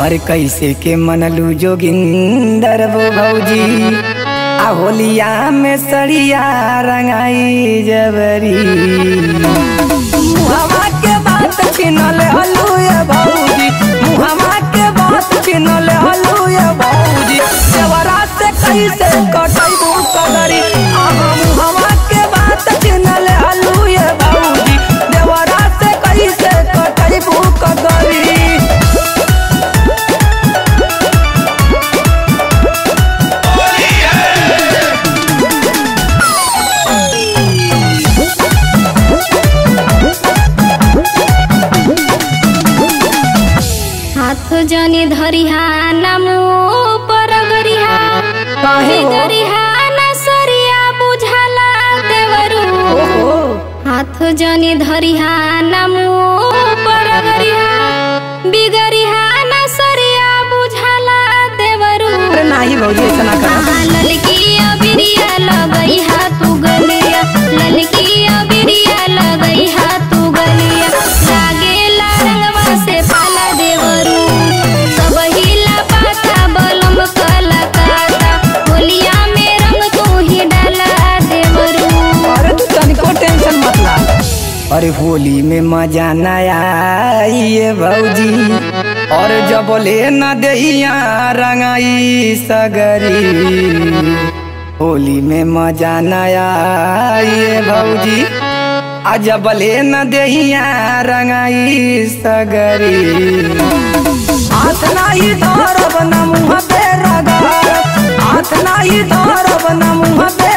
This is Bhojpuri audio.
अरे कैसे के मनलू जोगिंदर वो भौजी आ होलिया में सड़िया रंगाई जबरी मुहवा के बात छिनल हलू ये भौजी मुहवा के बात छिनल हलू ये भौजी देवरा से कैसे कटैबू कदरी आहा मुहवा के बात छिनल हलू ये भौजी देवरा से कैसे कटैबू कदरी हाथ जनी धरिहा नमो पर गरिहा काहे हो? गरिहा न सरिया बुझाला देवरू ओहो हाथ जनी धरिहा नमो पर गरिहा बिगरिहा न सरिया बुझाला देवरू अरे नाही भौजी ऐसा ना कर आहा ललकी अबिरिया लगई हा तू गलिया ललकी अबिरिया लगई हा तू गलिया लागेला रंगवा से पाला देवरू सब हिला पाता बलम कला काता होलिया में रंग तू ही डाला देवरू अरे तू तनिको टेंशन मत ला अरे होली में मजा न आई भौजी और जब ले न दहिया रंगाई सगरी होली में मजा न आई भौजी आ जब ले न दहिया रंगाई सगरी हाथ नाही धरब न मुँह पे रगड़ हाथ नाही धरब न मुँह पे